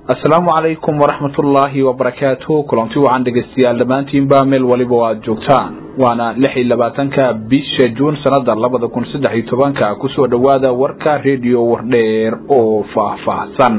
asalaamu calaykum waraxmatullaahi wabarakaatu kulanti wacan dhegeystayaal dhammaantiinba meel waliba o aada joogtaan waana lix iyo labaatanka bisha juun sanada labada kun saddex iyo tobanka kusoo dhowaada warka rediyo wardheer oo faahfaahsan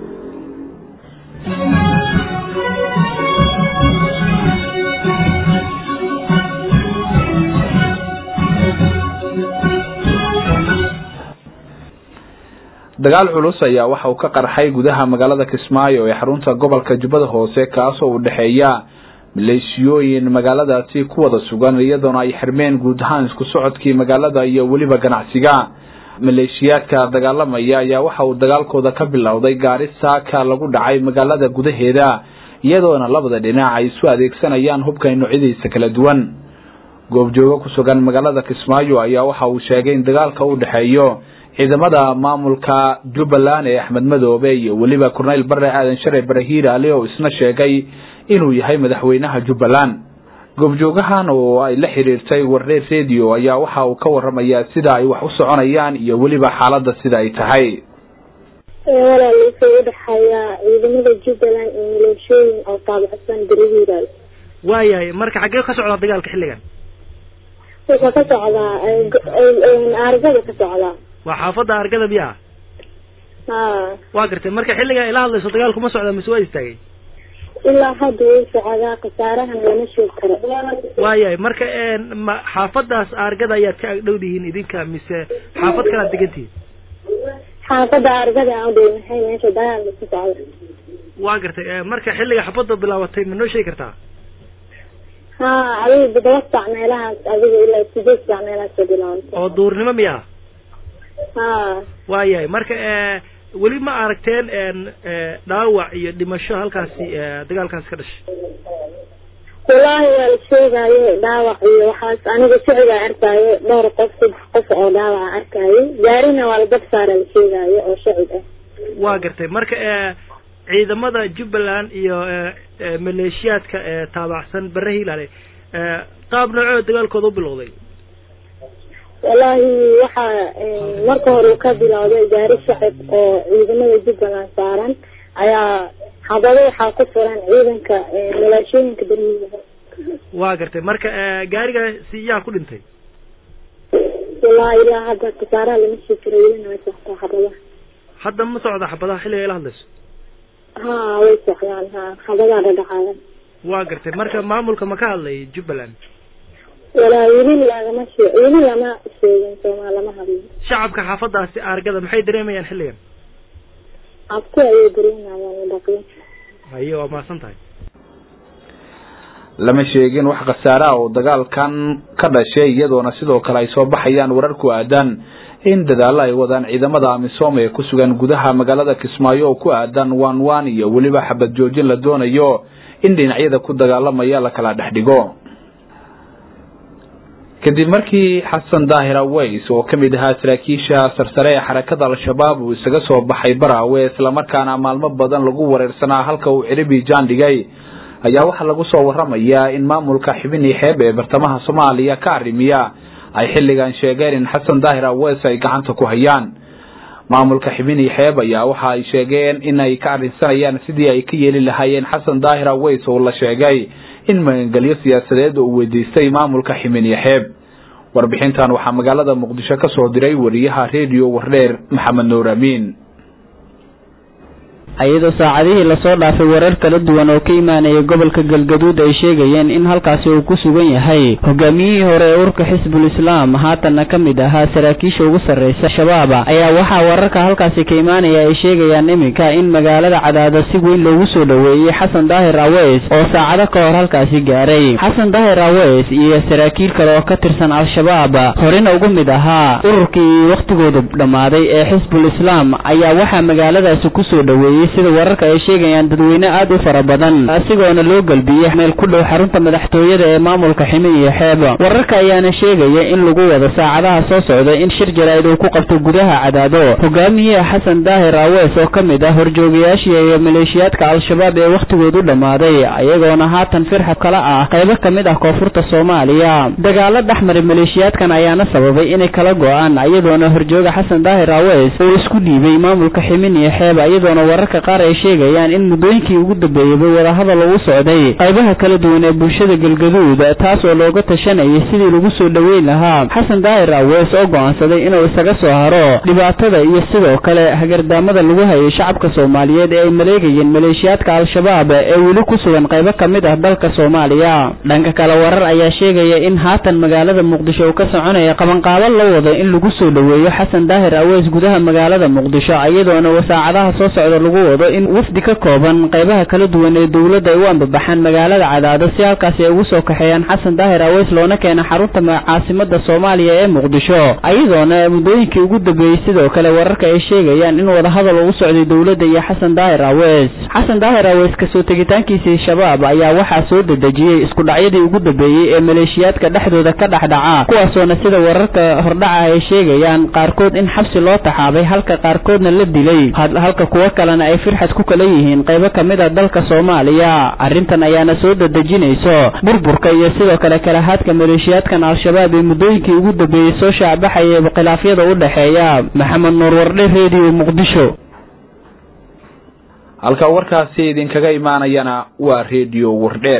dagaal culus ayaa waxa uu ka qarxay gudaha magaalada kismaayo ee xarunta gobolka jubbada hoose kaasoo u dhexeeya maleeshiyooyin magaaladaasi ku wada sugan iyadoona ay xirmeen guud ahaan isku socodkii magaalada iyo weliba ganacsiga maleeshiyaadka dagaalamaya ayaa waxa uu dagaalkooda ka bilowday gaari saaka lagu dhacay magaalada gudaheeda iyadoona labada dhinac ay isu adeegsanayaan hubka noocyadiisa kala duwan goobjoogo ku sugan magaalada kismaayo ayaa waxa uu sheegay in dagaalka u dhexeeyo ciidamada maamulka jubbaland ee axmed madoobe iyo weliba korneyl bare aadan share barahiir ali oo isna sheegay inuu yahay madaxweynaha jubbaland goobjoogahan oo ay la xiriirtay warreer radio ayaa waxa uu ka waramayaa sida ay wax u soconayaan iyo weliba xaaladda sida ay tahay walaal wuxuu udhexeeyaa ciidamada jubbaland iyo maleeshooyin oo taabacsan barahiiral waayahay marka xaggee ka socdaa dagaalka xilligan wuxuu ka socdaa aargada ka socdaa waa xaafadda argada miyaa ha waa gartay marka xilligaa ila hadlayso dagaalku ma socdaa mise waa istaagay ilaa hadda wuu socdaa khasaarahan lama sheeg karo waayahay marka ma xaafadaas argada ayaad ka agdhowdihiin idinka mise xaafad kalaad degantihiin xaafadda argada aan udhow maxay meesha dagaalka ka socda waa gartay marka xilliga xabadda bilaabatay ma noo sheegi kartaa ha adiga toddoba saac meelahaas adiga ilaa sideed saac meelahaas ka bilaabantay oo duurnimo miyaa ha waayahay marka weli ma aragteen dhaawac iyo dhimasho halkaasi dagaalkaasi ka dhashay wallaahi waa la sheegaayo dhaawac iyo waxaas aniga sicdaa arkaayo dhowr qof saddex qof oo dhaawaca arkaayo gaarina waa la dab saara la sheegaayo oo shacib ah waa gartay marka ciidamada jubbaland iyo maleeshiyaadka taabacsan bare hilaale qaab noocoo dagaalkooda u bilowday wallaahi waxaa marka hore uu ka bilowday gaari shacib oo ciidamada jubbaland saaran ayaa xabado waxaa ku furan ciidanka maleeshooyinka berihiilaha waa gartay marka gaarigaasi yaa ku dhintay wallaahi ilaa hadda khasaaraha lama sii karo welina way soctaa xabadaha hadda ma socda xabadaha xilliga ila hadlayso ha way socdaan ha xabadaa dhadhacaadan waa gartay marka maamulka ma ka hadlay jubbaland walaa weli lagama shee weli lama sheegin soomaa lama hadlin shacabka xaafadaasi argada maxay dareemayaan xilligan abti ayay dareemayaan dhaqin haye waa mahadsan tahay lama sheegin wax khasaare ah oo dagaalkan ka dhashay iyadoona sidoo kale ay soo baxayaan warar ku aadan in dadaallo ay wadaan ciidamada amisom ee ku sugan gudaha magaalada kismaayo oo ku aadan wan wan iyo weliba xabad joojin la doonayo in dhinacyada ku dagaalamaya la kala dhex dhigo kadib markii xasan daahir aweys oo ka mid ahaa saraakiisha sarsare ee xarakada al-shabaab uu isaga soo baxay baraawe islamarkaana maalmo badan lagu wareersanaa halka uu ciribi jaan dhigay ayaa waxaa lagu soo waramayaa in maamulka xibini xeeb ee bartamaha soomaaliya ka arrimiya ay xilligan sheegeen in xasan daahir aweys ay gacanta ku hayaan maamulka xibini xeeb ayaa waxa ay sheegeen in ay ka arrinsanayaan sidii ay ka yeeli lahaayeen xasan daahir aweys oo la sheegay in magangelyo siyaasadeed uu weydiistay maamulka ximini xeeb warbixintan waxaa magaalada muqdisho ka soo diray wariyaha rediyo wardheer maxamed nuur amiin iyadoo saacadihii lasoo dhaafay warar kala duwan oo ka imaanaya gobolka galgaduud ay sheegayeen in halkaasi uu ku sugan yahay hogaamiyihii hore ee urka xisbul islaam haatanna ka mid ahaa saraakiisha ugu sarreysa shabaaba ayaa waxaa wararka halkaasi ka imaanaya ay sheegayaan iminka in magaalada cadaada si weyn loogu soo dhoweeyey xasan daahir aweys oo saacado ka hor halkaasi gaaray xasan daahir aweys iyo saraakiil kale oo ka tirsan al-shabaab horena ugu mid ahaa ururkii wakhtigooda dhammaaday ee xisbul islaam ayaa waxaa magaaladaasi kusoo dhoweeyey sida wararka ay sheegayaan dadweyne aad u fara badan asigoona loo galbiyey meel ku dhow xarunta madaxtooyada ee maamulka ximin iyo xeeb wararka ayaana sheegaya in lagu wado saacadaha soo socda in shir jaraa'id uu ku qabto gudaha cadaado hogaamiyihii xasan daahir aweys oo ka mid ah horjoogayaashii iyo maleeshiyaadka al-shabaab ee wakhtigoodu dhammaaday ayagoona haatan firxad kala ah qaybo ka mid ah koonfurta soomaaliya dagaalo dhexmaray maleeshiyaadkan ayaana sababay inay kala go-aan iyadoona horjooga xasan daahir aweys uu isku dhiibay maamulka ximin iyo xeeb iyadoona wararka wararka qaar ay sheegayaan in muddooyinkii ugu dambeeyeyba wadahadal ugu socday qaybaha kala duwan ee bulshada galgaduud taas oo looga tashanayay sidii lagu soo dhoweyn lahaa xasan daahir awees oo go'aansaday inuu isaga soo haro dhibaatada iyo sidoo kale hagardaamada lagu hayay shacabka soomaaliyeed ee ay maleegayeen maleeshiyaadka al-shabaab ee weli ku sugan qaybo ka mid ah dalka soomaaliya dhanka kale warar ayaa sheegaya in haatan magaalada muqdisho uu ka soconaya qabanqaabo la wado in lagu soo dhoweeyo xasan daahir awees gudaha magaalada muqdisho iyadoona wasaacadaha soo socda lagu wado in wafdi ka kooban qaybaha kala duwan ee dowladda ay u ambabaxaan magaalada cadaado si halkaasi ay ugu soo kaxeeyaan xasan daahir aweys loona keena xarunta caasimada soomaaliya ee muqdisho iyadoona muddooyinkii ugu dambeeyey sidoo kale wararka ay sheegayaan in wadahadal ugu socday dowladda iyo xasan daahir aweys xasan daahir aweys kasoo tegitaankiisii shabaab ayaa waxaa soo dedejiyey isku dhacyadii ugu dambeeyey ee maleeshiyaadka dhexdooda ka dhexdhaca kuwaasoona sida wararka hordhaca ay sheegayaan qaarkood in xabsi loo taxaabay halka qaarkoodna la dilay halka kuwo kalena ay firxad ku kala yihiin qaybo ka mid a dalka soomaaliya arrintan ayaana soo dedejinayso burburka iyo sidoo kale kalahaadka maleeshiyaadkan al-shabaab ee muddooyinkii ugu dambeeyey soo shaacbaxaya khilaafyada u dhexeeya maxamed nuur wardhe redio muqdisho halka warkaasi idinkaga imaanayana waa redio wardheer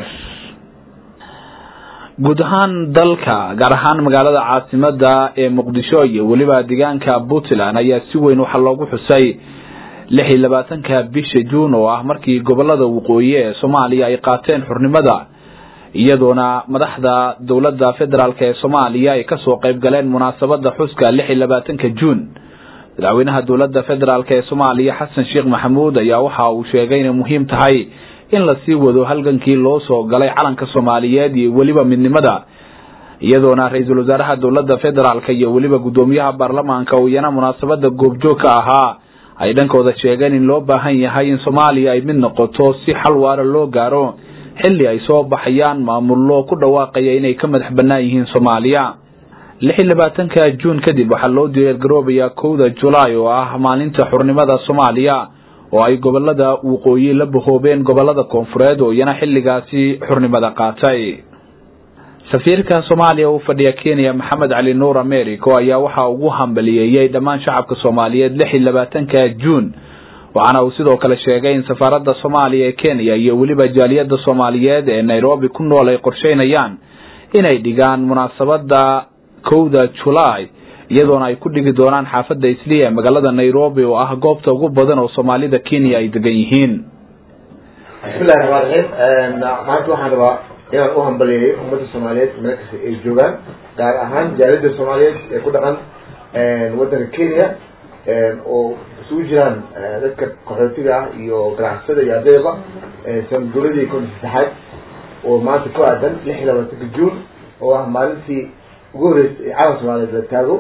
guud ahaan dalka gaar ahaan magaalada caasimada ee muqdisho iyo weliba deegaanka puntland ayaa si weyn waxaa loogu xusay lix iyo labaatanka bisha juun oo ah markii gobolada waqooyi ee soomaaliya ay qaateen xurnimada iyadoona madaxda dowladda federaalk ee soomaaliya ay kasoo qayb galeen munaasabada xuska lix iyo labaatanka juun madaxweynaha dowladda federaalk ee soomaaliya xasan sheekh maxamuud ayaa waxa uu sheegay inay muhiim tahay in lasii wado halgankii loo soo galay calanka soomaaliyeed iyo weliba midnimada iyadoona ra-iisul wasaaraha dowladda federaalk iyo weliba guddoomiyaha baarlamaanka uu iyana munaasabada goobjoog ka ahaa ay dhankooda sheegeen in loo baahan yahay in soomaaliya ay mid noqoto si xal waara loo gaaro xilli ay soo baxayaan maamullo ku dhawaaqaya inay ka madax bannaan yihiin soomaaliya lix iyo labaatanka juun kadib waxaa loo diyaargaroobayaa kowda julaay oo ah maalinta xurnimada soomaaliya oo ay gobolada waqooyi la bahoobeen gobolada koonfureed oo iyana xilligaasi xurnimada qaatay safiirka soomaaliya u fadhiya kenya maxamed cali nuur americo ayaa waxaa ugu hambaliyeeyey dhammaan shacabka soomaaliyeed lix iyo labaatanka juun waxaana uu sidoo kale sheegay in safaaradda soomaaliya ee kenya iyo weliba jaaliyadda soomaaliyeed ee nairobi ku nool ay qorsheynayaan inay dhigaan munaasabada kowda julaay iyadoona ay ku dhigi doonaan xaafadda isliya ee magaalada nairobi oo ah goobta ugu badan oo soomaalida kenya ay degan yihiin bismillahi raxmaan raxiim maanta waxaan rabaa inaan u hambaliyeeyo ummadda soomaaliyeed meel kasta ay joogaan gaar ahaan jaaliyadda soomaaliyeed ee ku dhaqan waddanka kenya oo isugu jiraan dadka qaxootiga ah iyo ganacsada iyo ardaydaba sanduuladii konta saddexaad oo maanta ku aadan lix iyo labaatanka juun oo ah maalintii ugu horreysay ee calan soomaaliyeed la taago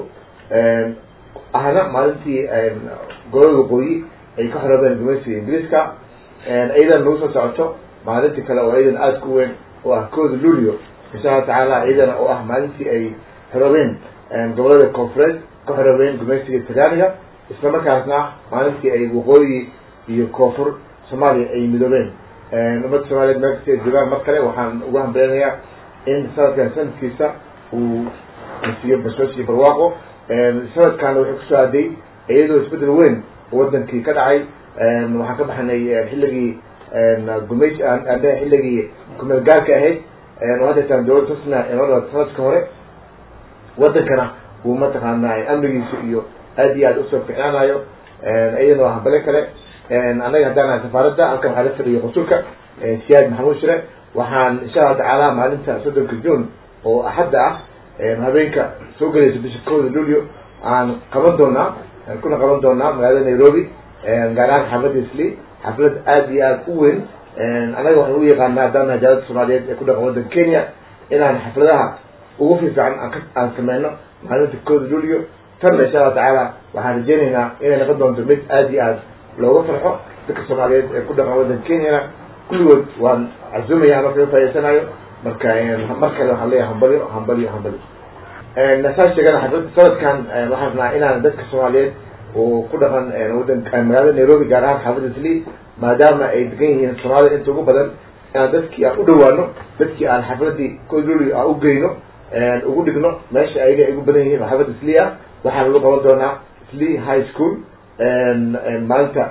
ahna maalintii golada waqooyi ay ka xoroobeen gumaysiga ingiriiska ciidan nagu soo socoto maalintii kale oo ciidan aada ku weyn oo ah kooda lulio insha allahu tacaala ciidana oo ah maalintii ay xoroobeen gobolada koonfureed ka xoroobeen gumaysiga talyaaniga isla markaasna ah maalintii ay waqooyi iyo koonfur soomaaliya ay midoobeen ummadda soomaaliyeed meel kasta ay joogaan mar kale waxaan ugu hambaleynayaa in sanadkan sanadkiisa uu siiyo bashoos iyo barwaaqo sanadkaana wuxuu kusoo aaday iyadoo isbedel weyn oo wadankii ka dhacay waxaan ka baxnay xilligii gumays andhe xilligii kumeel gaarka ahayd oo haddeetaan dowladda husna inoo dhalata sanadka hore wadankana uu mataqaana amnigiisa iyo aad iyo aad usoo ficnaanayo iyadana waa hambale kale annaga haddaan nahay safaaradda halkan waxaa la fadhiya qusulka siyaad maxamuud shire waxaan insha allahu tacaala maalinta soddonka juun oo axadda ah habeenka soo gelaysa bisha kooda lulio aan qaban doonaa kuna qaban doonaa magaalada nairobi gaar ahaan xaafadda isli xaflad aada iyo aada u weyn annaga waxaan u yaqaanaa haddaan nahay jaalada soomaaliyeed ee ku dhaqan waddanka kenya inaan xafladaha ugu fiifican aan ka aan sameyno maalinta kooda lulio tanna insha allahu tacaala waxaan rajeynaynaa inay noqon doonto mid aada iyo aada looga farxo dadka soomaaliyeed ee ku dhaqan waddanka kenyana kulligood waan cazumaya marka ka faa'idaysanayo marka mar kale waxaan leeyahay hambalyo hambalyo hambalyo nasaa sheegana sanadkan waxaan rabnaa inaan dadka soomaaliyeed oo ku dhaqan wadan magaalada nairobi gaar ahaan xaafadda sli maadaama ay degan yihiin soomaalida inta ugu badan inaan dadkii aan u dhawaano dadkii aan xafladii koluli aan u geyno ugu dhigno meesha ayaga ay ugu badan yihiin xaafadda sli ah waxaan lagu qaban doonaa sli high school maalinta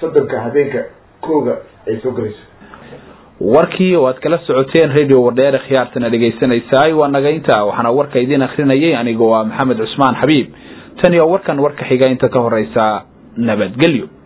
soddonka habeenka kooga ay soo gelayso warkii oo aad kala socoteen radio wardheere khiyaartana dhegaysanaysaay waa nagaynta waxaana warka idiin akrinayay aniga waa maxamed cusmaan xabiib tan iyo warkan warka xiga inta ka horeysa nabadgelyo